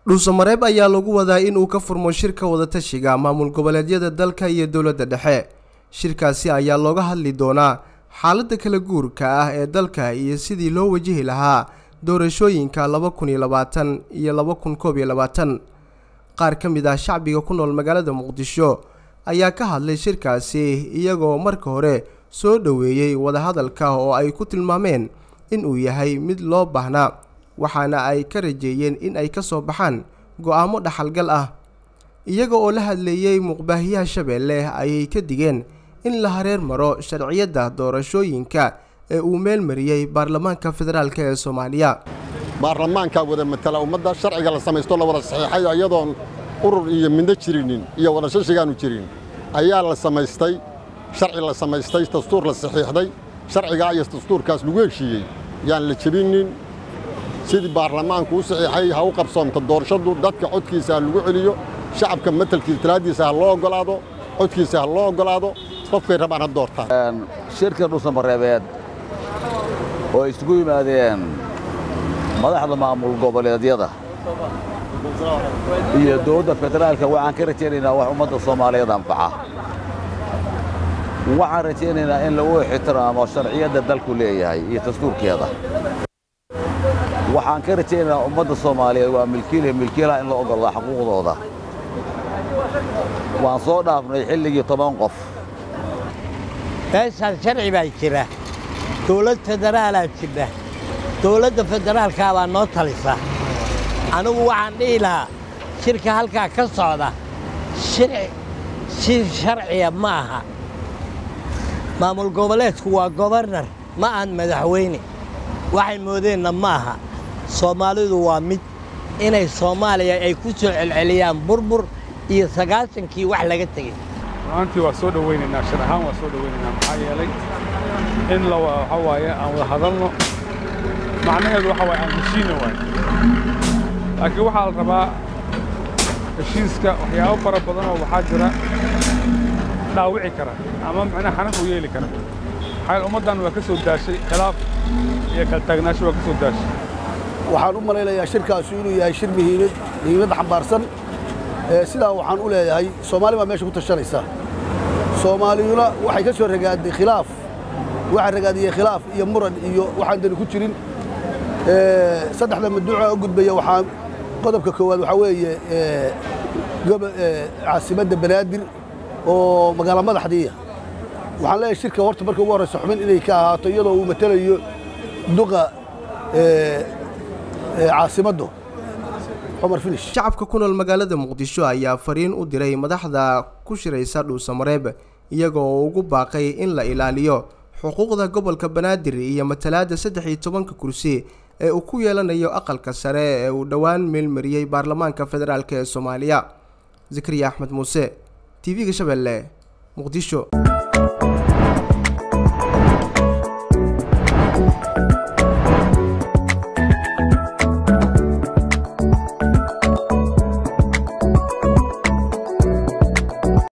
dhuusamareeb ayaa lagu wadaa inuu ka furmo shirka wadatashiga maamul goboleedyada dalka iyo dowladda dhexe shirkaasi ayaa looga hadli doonaa xaaladda kala guurka ah ee dalka iyo sidii loo wajihi lahaa doorashooyinka laba kun iyo labaatan iyo laba kun koob iyo labaatan qaar ka mid ah shacbiga ku nool magaalada muqdisho ayaa ka hadlay shirkaasi iyagoo marka hore soo dhoweeyey wadahadalka oo ay ku tilmaameen inuu yahay mid loo baahnaa waxaana ay ka rajeeyeen in ay ka soo baxaan go-aamo dhaxalgal ah iyaga oo la hadleeyey muqbaahiyaha shabeelle ayay ka digeen in la hareer maro sharciyadda doorashooyinka ee uu meel mariyey baarlamaanka federaalk ee soomaaliya baarlamaankaa wada matala ummadda sharciga la samaysto la wada saxiixay iyadoon urur iyo midno jirinin iyo wadashashigaanu jirin ayaa la samaystay sharci la samaystay dastuur la saxiixday sharcigaa iyo dastuurkaas lagu heshiiyey yaan la jebinin sidii baarlamaanku u saxiixay ha u qabsoomto doorashadu dadka codkiisa ha lagu celiyo shacabka matelkiisa talaadiisa ha loo oggolaado codkiisa ha loo oggolaado qofkay rabaan ha doortaan shirka dhuusamareebeed oo ay isugu yimaadeen madaxda maamul goboleedyada iyo dowladda federaalka waxaan ka rajaynaynaa wax ummadda soomaaliyeed anfaca waxaan rajaynaynaa in lagu ixtiraamo sharciyadda dalku leeyahay iyo dastuurkeeda waxaan ka rajaynaynaa ummadda soomaaliyeed waa milkiile milkiilaha in la oggolaa xuquuqdooda waan soo dhaafnay xilligii toban qof meeshaan sharci baa jira dowlad federaalaa jira dowladda federaalkaa baa noo talisa anigu waxaan dhihi lahaa shirka halkaa ka socda shir sharciya ma aha maamul goboleedku waa gobarnar ma ahan madaxweyne waxay moodeenna ma aha soomaalidu waa mid inay soomaaliya ay ku soo celceliyaan burbur iyo sagaashankii wax laga tegey ru'aantii waa soo dhowaynaynaa shir ahaan waa soo dhowaynaynaa maxaa yeelay in la waxa waaye aan wada hadalno macnaheedu waxa waaye aan heshiinna waaye laakiin waxaa la rabaa heshiiska waxyaabo fara badan oo waxaa jira dhaawici kara ama macnaha xanaf u yeeli kara maxaa ummaddan waa ka soo daashay khilaaf iyo kala taagnaasho waa ka soo daashay waxaan u malaynayaa shirkaasu inuu yahay shir muhiimad muhiimad xambaarsan sidaa waxaan u leeyahay soomaali baa meesha ku tashanaysa soomaaliyuna waxay ka soo ragaaday khilaaf waxaa ragaadiyey khilaaf iyo muran iyo waxaan dani ku jirin saddexda maduuca u gudbaya waxaa qodobka koowaad waxaa weeye caasimadda banaadir oo magaalo madaxdiiya waxaan leeyahay shirka horta marka ugu horraysa xubin inay ka ahaato iyadoo uu matelayo duqa caasimaddu shacabka ku nool magaalada muqdisho ayaa fariin u diray madaxda ku shiraysa dhuusamareeb iyagoo ugu baaqay in la ilaaliyo xuquuqda gobolka banaadir iyo matalaadda saddex iyo tobanka kursi ee uu ku yeelanayo aqalka sare ee uu dhowaan meelmariyey baarlamaanka federaalk ee soomaaliya zakariya axmed muuse t v-ga shabeelle muqdisho